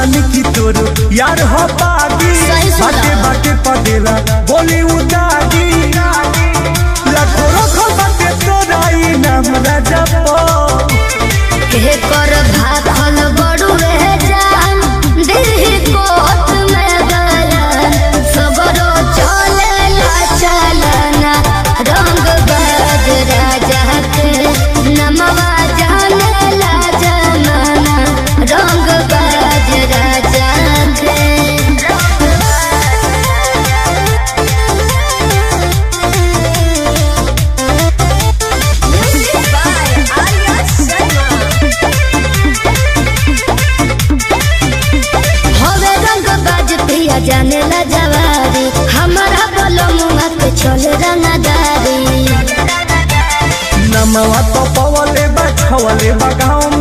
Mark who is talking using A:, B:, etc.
A: तानी की तोरो यार हो पागी
B: सही सुना।
A: बाटे बाटे पदेला बोली उदागी लाखों रखो बाटे तोरा ई नाम राजा पो
B: के कर भाखल बड़ू रह जान दिल कोट में गलन सबरो चले ला चलना रंग बाज राजा के नमवा जाने ला जमाना रंग बाज राजा के हवे रंग बाज प्रिया जाने ला जवारी हमारा बोलो मुआ के चले रंगदारी
A: नमवा तो पवले बा छवले बा गाँव